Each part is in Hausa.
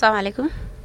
Assalamu alaikum.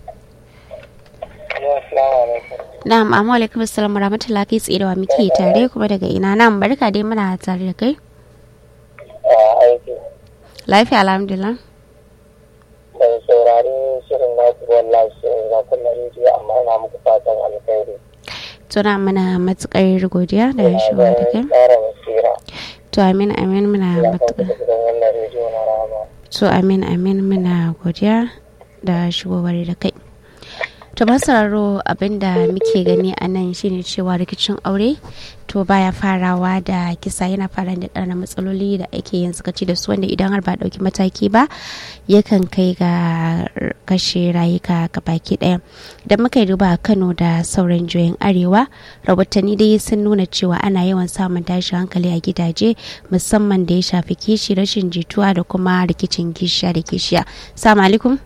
Ya, assalamu alaikum. Na'am, amma alaikum assalam wa rahmatullahi kai tsaye da wa muke tare kuma daga ina nan barka dai muna tare da kai. A aiki. Lafiya alhamdulillah. Ban saurari shirin na ku wallahi shirin na kullum rediyo amma ina muku fatan alkhairi. Tuna muna matukar godiya da Ina shigowa da da kai. ƙara basira. To amin amin muna Allah ka matukar. da gidan wannan rediyo na rama. To amin amin muna godiya da shigowar da kai. To masararo abinda muke gani a nan shine cewa rikicin aure to baya farawa da kisa yana fara da ɗana matsaloli da ake yin sakaci da su wanda idan har ba a ɗauki mataki ba yakan kai ga kashe rayuka ga baki ɗaya da muka yi duba a kano da sauran juyin arewa rahotanni dai sun nuna cewa ana yawan samun tashin hankali a gidaje musamman da ya shafi kishi rashin jituwa da kuma rikicin kishiya da kishiya salamu alaikum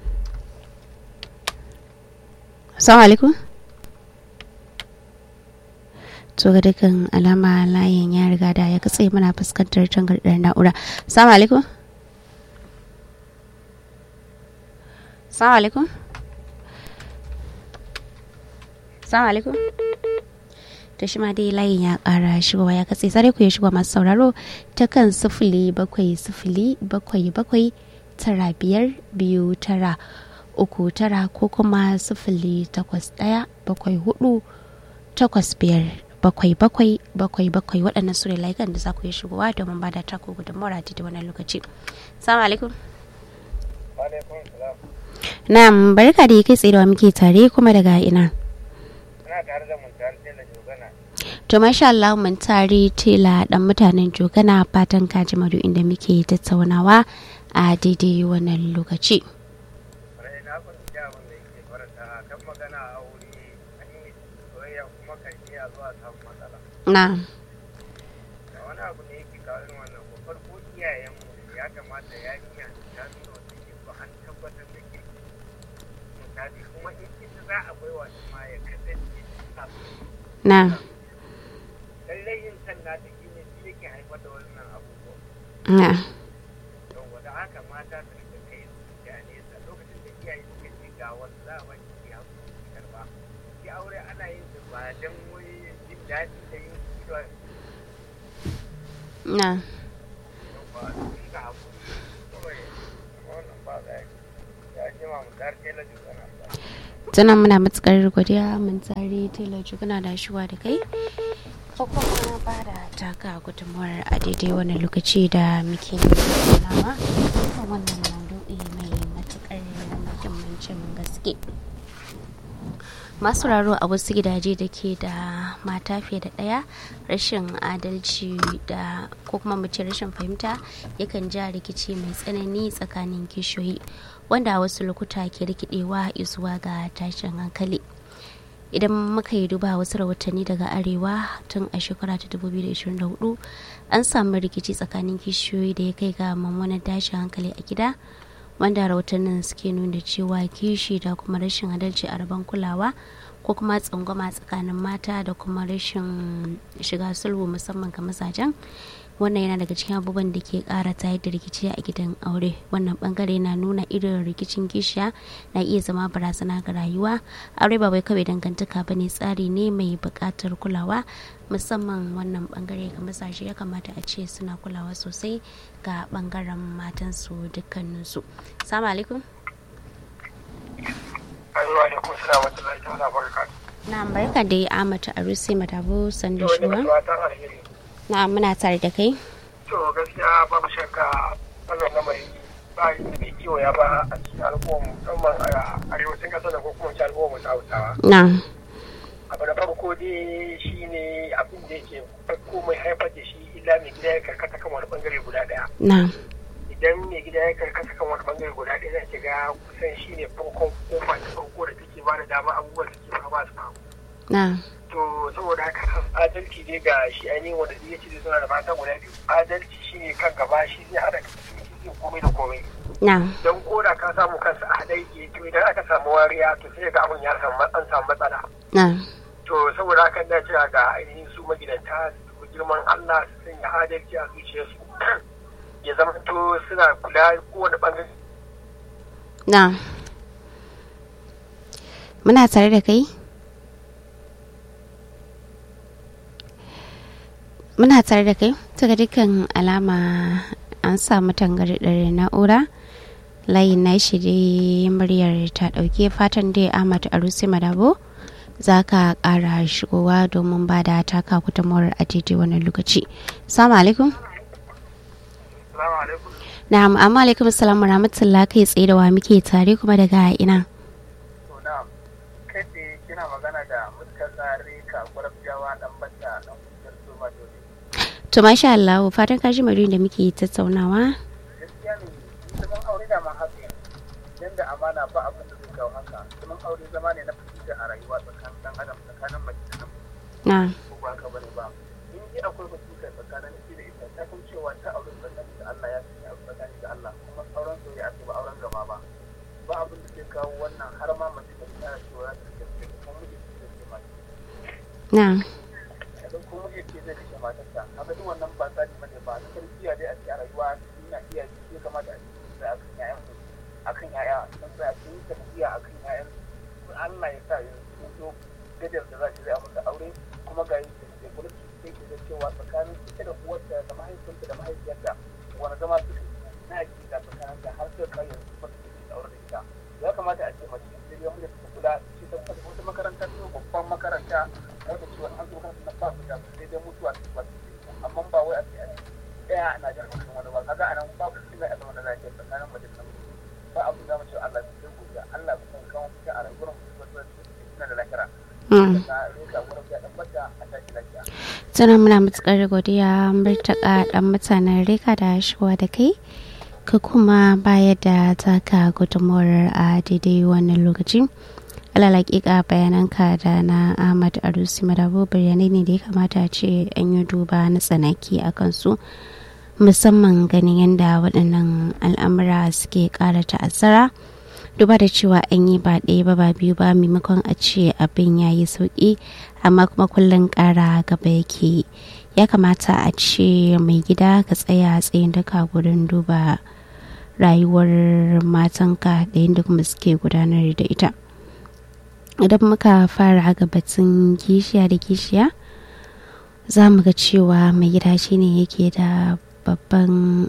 salamu alaikum to ga dukkan alama layin ya riga da ya katse muna fuskantar tangarɗar na'ura salamu alaikum salamu alaikum salamu alaikum to shi ma dai layin ya ƙara shigowa ya katse sai ku ya shigo masu sauraro ta kan sifili bakwai sifili bakwai bakwai tara biyar biyu tara uku tara ko kuma sifili takwas ɗaya bakwai hudu takwas biyar bakwai bakwai bakwai bakwai waɗannan su ne layukan da za ku yi shigowa domin ba da taku gudunmawar a da wannan lokaci salamu alaikum Alaikum salam. na'am barka da kai tsaye da wa muke tare kuma daga ina Ina tare da mun tare da Jogana. to masha Allah mun tare tela dan mutanen jogana fatan kaji madu inda muke tattaunawa a daidai wannan lokaci Rai na kun ji abin da yake faranta kan magana a aure an yi soyayya kuma kan iya zuwa samun matsala. na Da wani abu ne yake kawo irin wannan ko farko iyayenmu ya kamata yarinya ta nuna wata ke ba an tabbatar da ke misali kuma in ita za a baiwa ta ma ya kasance ta na lallai yin san nata shi ne shi yake haifar da wannan abubuwa. na yau da haka mata su rika kai zuciya nesa lokacin da iyaye suka ce ga wasu za a ba ki ya ki karba shi aure ana yin shi ba dan wai jin daɗi da yin kiwa na ba sun ga hakuri kawai wannan ba za ya ji ma mu dar tela jugana ba tana muna matukar godiya mun tsari tela juguna da shuwa da kai ko kuma ba da taka gudunmuwar a daidai wannan lokaci da muke tattaunawa kan wannan maudu'i mai matukar muhimmancin gaske masu raro a wasu gidaje da ke da mata fiye da ɗaya rashin adalci da ko kuma mu ce rashin fahimta yakan ja rikici mai tsanani tsakanin kishiyoyi wanda a wasu lokuta ke rikidewa zuwa ga tashin hankali idan muka yi duba wasu rahotanni daga arewa tun a shekara ta 2024 an samu rikici tsakanin kishiyoyi da ya kai ga mummunan tashin hankali a gida wanda rahotannin suke nuna cewa kishi da kuma rashin adalci a rabon kulawa ko kuma tsangwama tsakanin mata da kuma rashin shiga sulhu musamman ga mazajen wannan yana daga cikin abubuwan da ke kara tayar da rikici a gidan aure wannan bangare na nuna irin rikicin kishiya na iya zama barazana ga rayuwa aure ba wai kawai dangantaka bane tsari ne mai buƙatar kulawa musamman wannan bangare ga mazaje ya kamata a ce suna kulawa sosai ga bangaren matansu dukkaninsu salamu alaikum ayyuwa da kuma suna mata zai ta barka na barka da ya amata a rusi matabo sandu to wani shuwa fatan alheri na muna tare da kai to gaskiya babu shakka wannan lamari ba yi da bai kiwo ya ba a cikin al'umma musamman a arewacin ƙasar da ko kuma ci al'umma ta hausawa na abu da farko dai shi ne abin da yake farko mai haifar da shi illa mai gida ya karkata kan wani bangare guda daya na idan mai gida ya karkata kan wani bangare guda daya zai shiga kusan shi ne farkon kofa ta farko da take ba da dama abubuwan da suke faruwa su faru na to saboda haka adalci ne ga shi ainihin wanda zai ce zai suna da mata guda biyu adalci shi ne kan gaba shi zai haɗa shi zai komai da komai na don koda ka samu kansa a haɗa yake to idan aka samu wariya to sai ga abin ya samu an samu matsala na to saboda haka na cewa ga ainihin su magidanta su girman Allah su sanya adalci a zuciyarsu ya zama to suna kula kowane bangare na muna tare da kai muna tare da kai daga dukkan alama an samu tangarɗar na'ura layin na shi dai muryar ta ɗauke fatan dai ahmad arusi madabo za ka ƙara shigowa domin ba da taka gudunmawar a daidai wannan lokaci salamu alaikum na'am amma alaikum salamu rahmatullah kai tsaye da wa muke tare kuma daga ina kina magana da mutkazari ka gwarabjawa dan bata dan kujar soma dole to masha Allah fatan ka ji da muke tattaunawa gaskiya ne zaman aure da ma haka dan da amana ba abin da zai kawo haka zaman aure zama ne na fahimta a rayuwa tsakanin dan adam tsakanin mace da namiji na ko ba ka bane ba in ji akwai fahimta tsakanin shi da ita ta san cewa ta aure tsakanin da Allah ya sanya aure tsakanin da Allah kuma auren soyayya ake ba auren gaba ba ba abin da zai kawo wannan har ma mace ta tsara cewa za ta tafi kuma miji zai ce mata na idan kuma miji ce zai ce matarsa haka duk wannan ba tsari bane ba na tarbiyya dai a cikin rayuwa ina iya shi ya kamata a cikin da akan yayan mu akan yaya sun tsaya sun yi tarbiyya akan yayan su Allah ya sa yanzu sun zo gadar da za ta zai amsa aure kuma ga yin da kula su sai ke da cewa tsakanin ita da uwarta da mahaifinta da mahaifiyarta wani zama suka na yaki da tsakanin ta har sai kai yanzu ba su ke aure da ita ya kamata a ce mace sai ya mu da ta kula ce ta kwata wata makaranta ce babban makaranta wanda ce wani an zo kan na ba su da sai dai mutuwa ta ba amma ba wai a ce a ce ɗaya na jan hankali wani ba kaga anan babu shi mai azama da lafiya tsakanin mace da namiji ba abu za mu ce Allah ya sai godiya Allah ya san kawo cikin a rayuwar mu wasu suna da lahira da rika wurin ya dan bata a tashi lafiya tana muna matukar godiya murtaka dan mutanen reka da shigowa da kai ka kuma bayar da taka gudunmawar a daidai wannan lokaci alalakika bayananka da na ahmad arusi madabo bayanai ne da ya kamata a ce an yi duba na tsanaki a kansu musamman ganin yadda waɗannan al'amura suke ƙara ta'azzara duba da cewa an yi ba ɗaya ba ba biyu ba maimakon a ce abin ya yi sauƙi amma kuma kullum ƙara gaba yake ya kamata a ce mai gida ka tsaya tsayin daka gurin duba rayuwar matanka da yadda kuma suke gudanar da ita idan muka fara ga batun kishiya da kishiya za mu ga cewa mai gida shine yake da babban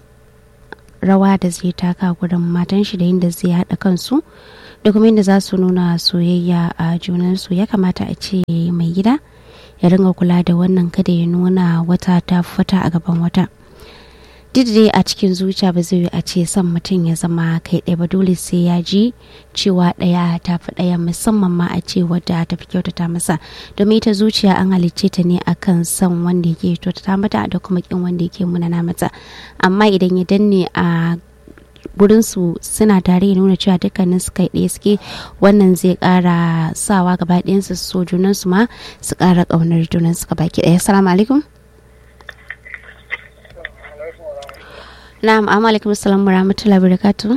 rawa da zai taka gurin matan shi da yadda zai haɗa kansu da kuma yadda za su nuna soyayya a junansu ya kamata a ce mai gida ya ringa kula da wannan kada ya nuna wata ta fata a gaban wata duk dai a cikin zuciya ba zai a ce son mutum ya zama kai ɗaya ba dole sai ya ji cewa ɗaya ta fi ɗaya musamman ma a ce wadda ta fi kyautata masa domin ita zuciya an halicce ta ne akan son wanda yake kyautata mata da kuma kin wanda yake munana mata amma idan ya danne a gurinsu suna tare ya nuna cewa dukkanin su kai ɗaya suke wannan zai ƙara sawa gaba ɗayansu so junansu ma su ƙara ƙaunar junansu gaba ki ɗaya assalamu alaikum Na'am, amma alaikum assalam wa rahmatullahi wa barakatuh.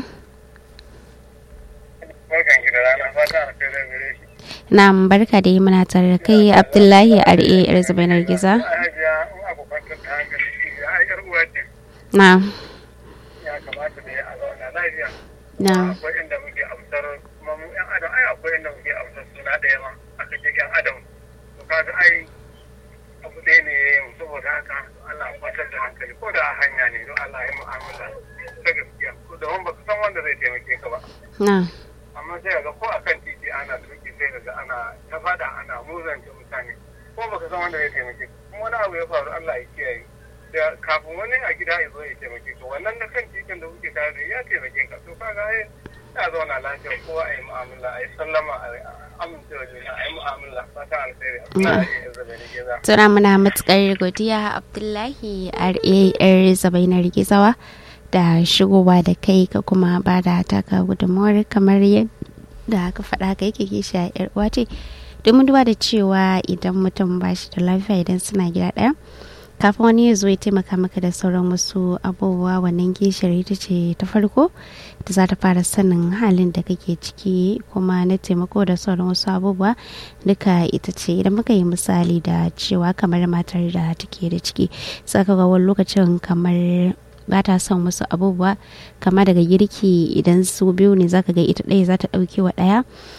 barkan ki da rana fata a kai zai gare shi Na'am, barka da yi muna tare da kai Abdullahi R.A. yar Zubainar Giza. hajiya in abu kwantar ta hankali shi ya ai yar uwa ce Na'am, ya kamata da ya a zauna lafiya na'am, akwai inda muke amsar kuma mu yan adam ai akwai inda muke amsar suna ɗaya ma aka ce yan adam to kaga ai abu ɗaya ne ya yi saboda haka Allah ya kwantar da hankali ko da a hanya ne don Allah ya yi mu'amala ta gaskiya ko da wani baka san wanda zai taimake ka ba na'am, amma sai ga ko akan titi ana tuki sai ga ana ta fada ana muzanta mutane ko baka san wanda zai taimake ka kuma wani abu ya faru Allah ya kiyaye da kafin wani a gida ya zo ya taimake ka wannan na kan titin da kuke tare da ya taimake ka to kaga ai ya zauna lafiya kowa a yi mu'amala a yi sallama a amincewa juna a yi mu'amala fata alkhairi Allah ya yi zabe da geza Tuna muna matukar godiya Abdullahi R.A. yar Zubainar Gizawa da shigowa da kai ka kuma ba da taka gudunmawar kamar yadda aka faɗa ka yake kishi a yar uwa ce domin duba da cewa idan mutum ba shi da lafiya idan suna gida ɗaya kafin wani ya zo ya taimaka maka da sauran wasu abubuwa wannan gishiyar ita ce ta farko da za ta fara sanin halin da kake ciki kuma na taimako da sauran wasu abubuwa duka ita ce idan muka yi misali da cewa kamar matar da take da ciki saka ga wani lokacin kamar ba ta son wasu abubuwa kama daga girki idan su biyu ne zaka ga ita ɗaya za ta ɗauke wa ɗaya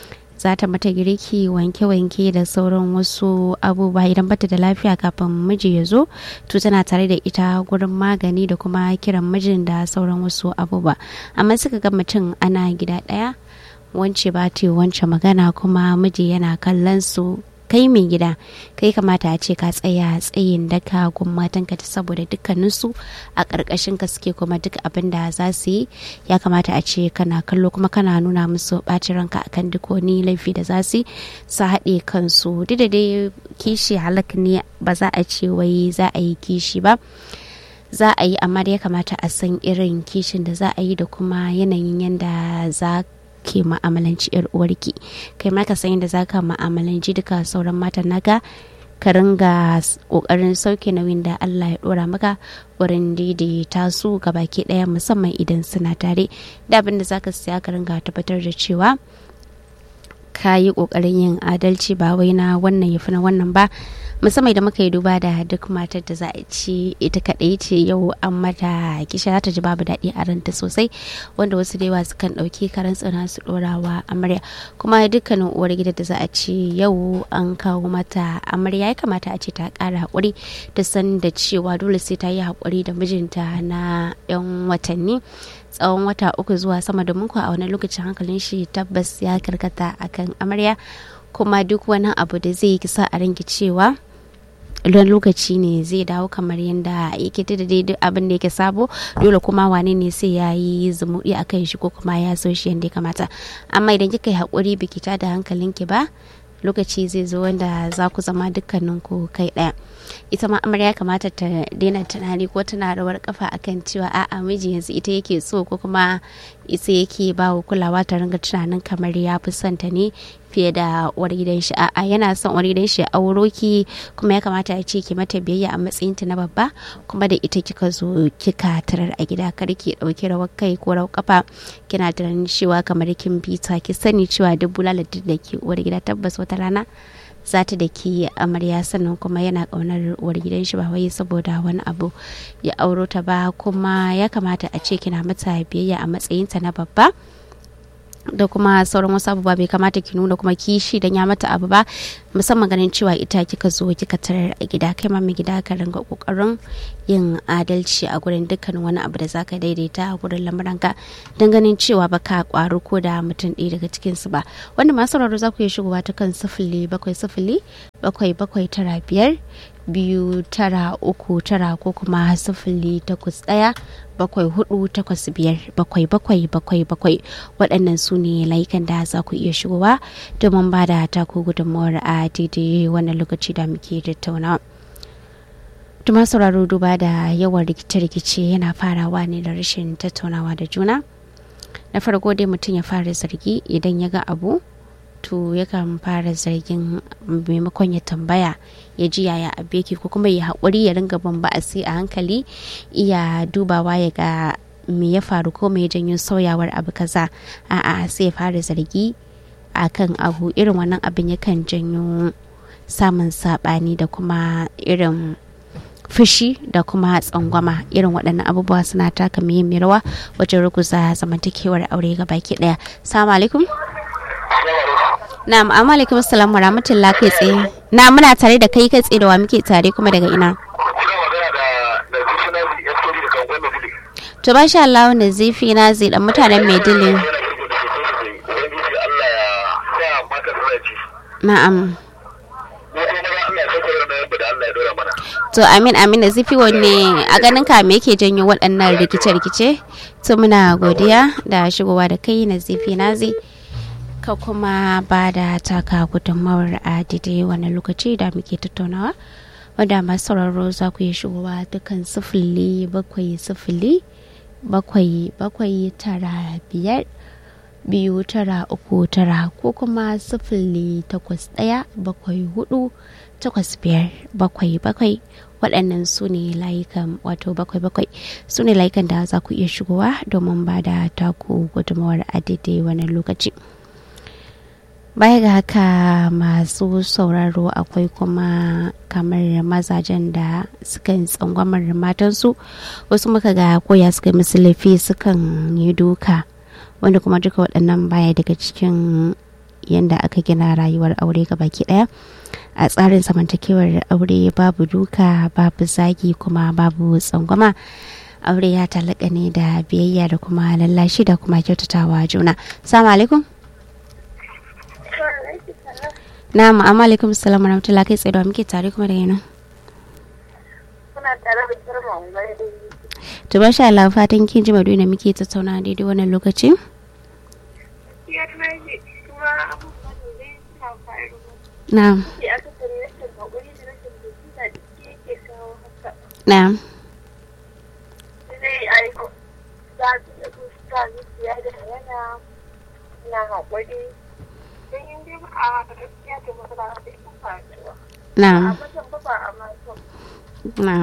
za ta mata girki wanke-wanke da sauran wasu abubuwa idan bata da lafiya kafin miji ya zo to tana tare da ita gurin magani da kuma kiran mijin da sauran wasu abubuwa amma suka ga mutum ana gida ɗaya wance ba ta wance magana kuma miji yana kallon su kai mai gida kai kamata a ce ka tsaya tsayin daka gun matanka ta saboda dukkaninsu a ƙarƙashin ka suke kuma duk abin da za su yi ya kamata a ce kana kallo kuma kana nuna musu ɓacin ranka akan duk wani laifi da za su su haɗe kansu duk da dai kishi halak ne ba za a ce wai za a yi kishi ba za a yi amma da ya kamata a san irin kishin da za a yi da kuma yanayin yadda za ke ma'amalanci yar uwarki kai ma ka san yadda za ka ma'amalanci duka sauran matan naka ka ringa kokarin sauke nauyin da Allah ya dora maka wurin daidaita su ga baki daya musamman idan suna tare da abin da zaka siya ka ringa tabbatar da cewa ka yi kokarin yin adalci ba wai na wannan ya fi na wannan ba musamman da muka yi duba da duk matar da za a ci ita kaɗai ce yau an mata kisha za ta ji babu daɗi a ranta sosai wanda wasu da yawa sukan ɗauki karan tsana su ɗorawa amarya kuma dukkanin uwar gida da za a ci yau an kawo mata amarya ya kamata a ce ta ƙara haƙuri ta san da cewa dole sai ta yi haƙuri da mijinta na 'yan watanni tsawon wata uku zuwa sama domin kuwa a wani lokacin hankalin shi tabbas ya karkata akan amarya kuma duk wani abu da zai kisa a ranki cewa don lokaci ne zai dawo kamar yadda yake ta da duk abin da yake sabo dole kuma wane ne sai ya yi zumuɗi a kan shi ko kuma ya so shi yadda ya kamata amma idan kika yi haƙuri biki ta da hankalinki ba lokaci zai zo wanda za ku zama dukkaninku kai ɗaya ita ma amarya kamata ta daina tunani ko tana rawar kafa akan cewa a'a miji yanzu ita yake so ko kuma ita yake ba wa kulawa ta ringa tunanin kamar ya fi son ta ne fiye da uwar gidan shi a'a yana son uwar gidan shi auro ki kuma ya kamata ya ce ki mata biyayya a matsayin ta na babba kuma da ita kika zo kika tarar a gida kar ki dauki rawar kai ko rawar kafa kina tunanin cewa kamar kin bita ki sani cewa duk bulalar da ke uwar gida tabbas wata rana za ta da ke amarya sannan kuma yana kaunar uwar gidan shi ba wai saboda wani abu ya auro ta ba kuma ya kamata a ce kina mata biyayya a matsayinta na babba da kuma sauran wasu abubuwa bai kamata ki nuna kuma kishi dan ya mata abu ba musamman ganin cewa ita kika zo kika tarar a gida kai ma mai gida ka ringa kokarin yin adalci a gurin dukkan wani abu da zaka daidaita a gurin lamuranka don ganin cewa baka kwaru ko da mutum ɗaya daga cikin su ba wanda masu sauraro za ku iya shigowa ta kan sifili bakwai sifili bakwai bakwai tara biyar biyu tara uku tara ko kuma sifili takwas ɗaya bakwai hudu takwas biyar bakwai bakwai bakwai bakwai waɗannan su ne layukan da za ku iya shigowa domin ba da taku gudunmawar a daidai wannan lokaci da muke tattaunawa. Tuma sauraro duba da yawan rikice-rikice yana farawa ne da rashin tattaunawa da juna. Na farko dai mutum ya fara zargi idan ya ga abu to yakan fara zargin maimakon ya tambaya ya ji yaya abu yake ko kuma ya haƙuri ya ringa ban ba'asi a hankali iya dubawa ya ga me ya faru ko me ya janyo sauyawar abu kaza a'a sai ya fara zargi a kan abu irin wannan abin yakan janyo samun saɓani da kuma irin fushi da kuma tsangwama irin waɗannan abubuwa suna taka muhimmiyar rawa wajen ruguza zamantakewar aure ga baki ɗaya salamu alaikum Na'am, amma alaikum assalam wa rahmatullah kai tsaye. Na muna tare da kai kai tsaye da wa muke tare kuma daga ina. To ba sha Allah wanda zifi na zai dan mutanen Maidile. Na'am. To amin amin da zifi wanne a ganin ka me yake janyo waɗannan rikice-rikice? To muna godiya da shigowa da kai na zifi na zai. ka kuma ba da taka gudunmawar a daidai wani lokaci da muke tattaunawa wadda masu sauraro za ku yi shigowa dukkan sifili bakwai sifili bakwai bakwai tara biyar biyu tara uku tara ko kuma sifili takwas ɗaya bakwai hudu takwas biyar bakwai bakwai waɗannan su ne layukan wato bakwai bakwai su ne layukan da za ku iya shigowa domin ba da taku gudunmawar a daidai wani lokaci. baya ga haka masu sauraro akwai kuma kamar mazajen da sukan tsangwamar matansu wasu muka ga koya suka musu laifi sukan yi duka wanda kuma duka waɗannan baya daga cikin yadda aka gina rayuwar aure ga baki ɗaya a tsarin zamantakewar aure babu duka babu zagi kuma babu tsangwama aure ya talaka ne da biyayya da kuma lallashi da kuma kyautatawa juna salamu alaikum na ma'amma alaikum salam wa rahmatullahi kai tsaye da muke tare kuma da yana Kuna tare da girma mai da to ba sha Allah fatan kin ji maduna muke tattauna daidai wannan lokaci ya tashi kuma abubuwan da zai suna faruwa. na Ke aka sani rashin haƙuri da rashin basira da ke yake kawo haka. na Zai aiko za su da sa zuciya da yana na haƙuri. Don yin dai ba a gaskiya da matsala da ita faruwa. A na mazan ba ba a matan. na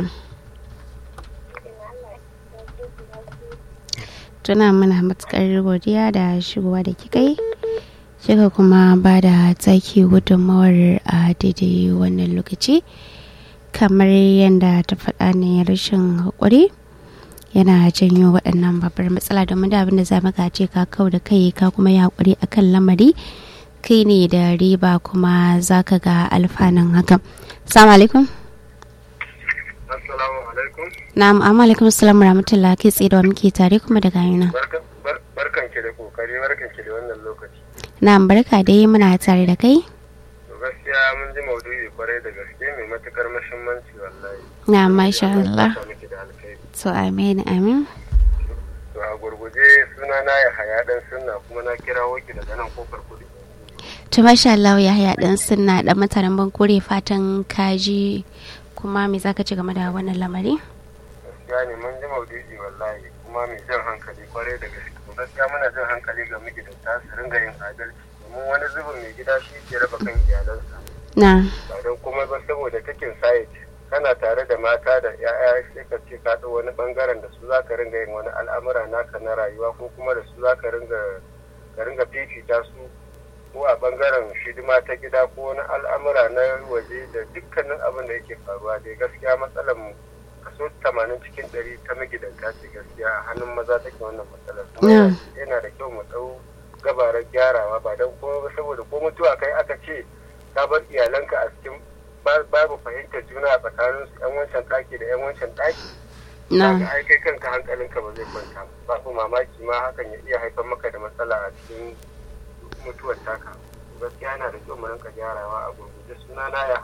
Ina Allah ya ce su lafiya. tuna mana matukar godiya da shigowa da kika yi kika kuma ba da taki gudunmawar a daidai wannan lokaci kamar yadda ta faɗa ne rashin haƙuri yana janyo waɗannan babbar matsala domin da abin da za maka ce ka kau da kai ka kuma yi haƙuri akan lamari kai ne da riba kuma za ka ga alfanun hakan salamu alaikum assalamu alaikum na'am amma alaikum assalamu rahmatullahi kai tsaye da wa muke tare kuma daga yana Barkan- bar- barkan ki da kokari barkan ki da wannan lokaci na'am barka dai muna tare da kai to gaskiya mun ji maudu'i kwarai da gaske mai matukar muhimmanci wallahi na masha Allah Allah ya miki da alkhairi to amin amin to a gurguje suna na ya haya dan sunna kuma na kirawo ki daga nan kofar kudu to masha Allah ya haya dan sunna da mutanen bankure fatan kaji kuma me zaka ci game da wannan lamari gaskiya ne mun ji maudu'i wallahi kuma mai jan hankali kwarai da gaske to gaskiya muna jan hankali ga magidanta su ringa yin adalci domin wani zubin mai gida shi ke raba kan iyalansa na ba don kuma ba saboda takin site kana tare da mata da ya'ya sai ka ce ka ɗau wani bangaren da su zaka ringa yin wani al'amura naka na rayuwa ko kuma da su zaka ringa ka ringa fifita su ko a bangaren shidima ta gida ko wani al'amura na waje da dukkanin abin da yake faruwa dai gaskiya matsalar mu kaso tamanin cikin ɗari ta magidanta ce gaskiya a hannun maza take wannan matsalar kuma Yeah. yana da kyau mu ɗau gabarar gyarawa ba don kuma ba saboda ko mutuwa kai aka ce ka bar iyalanka a cikin ba- babu fahimtar juna a tsakanin su yan wancan ɗaki da yan wancan ɗaki na kaga ai kai kanka hankalinka ba zai kwanta ba ku mamaki ma hakan ya iya haifar maka da matsala a cikin mutuwar taka gaskiya yana da kyau mu rinka gyarawa a gurguje suna na ya